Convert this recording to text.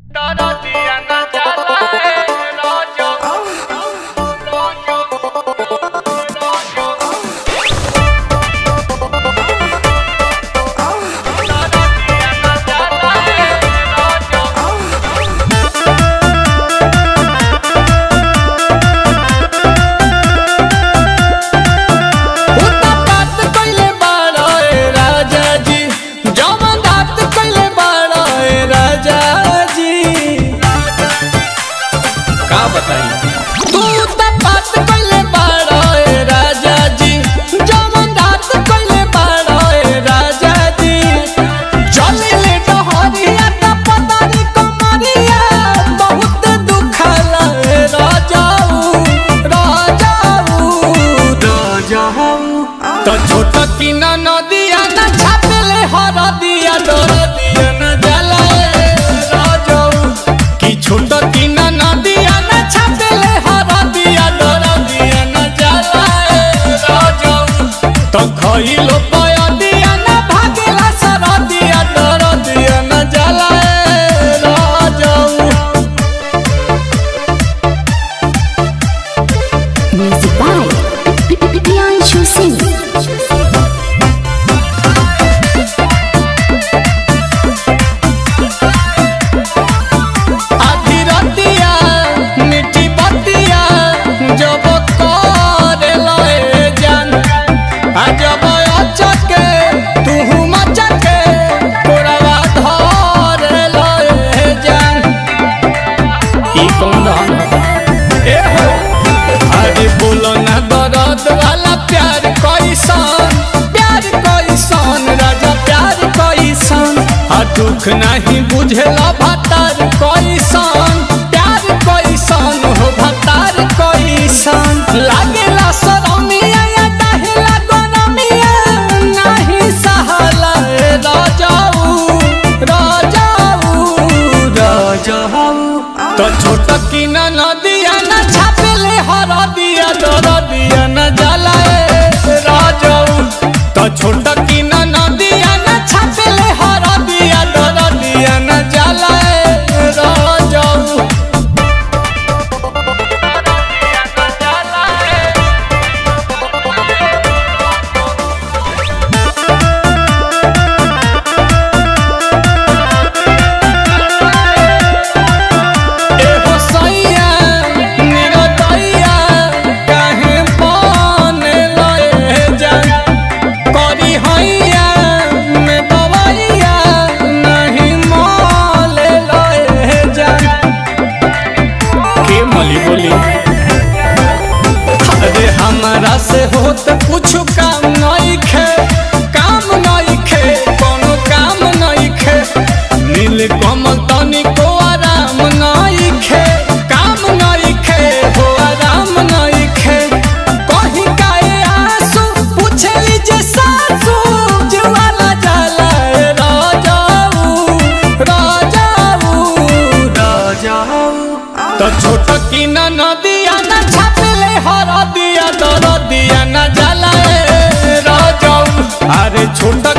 दुख नहीं बुझेला भतार कैसन प्यार कैसन हो भतार कैसन लागेला शरमिया या दहेला गरमिया नहीं सहला राजाऊ राजाऊ राजाऊ तो छोट की न नदिया न छापेले हर दिया दर दिया न जलाए राजाऊ तो छोट की न नदिया न छापेले हर दिया दर दिया न जलाए राजाऊ एहो सैया निरतैया काहे बनल ए जान करी हैया में दवाइया नहीं मले ए जान के मली बोली अरे हमरा से होत कुछ काम नहीं खे काम नहीं खे कोनो काम नहीं खे नील कमल तनिको आराम नहीं खे काम नहीं खे हो आराम नहीं खे कहीं काए आंसू पूछली जे सासू जुवाला जाला ए राजाऊ राजाऊ राजाऊ तो छोट की न नदिया न छापले हर दिया दर दिया न जलाए राजाऊ अरे छोट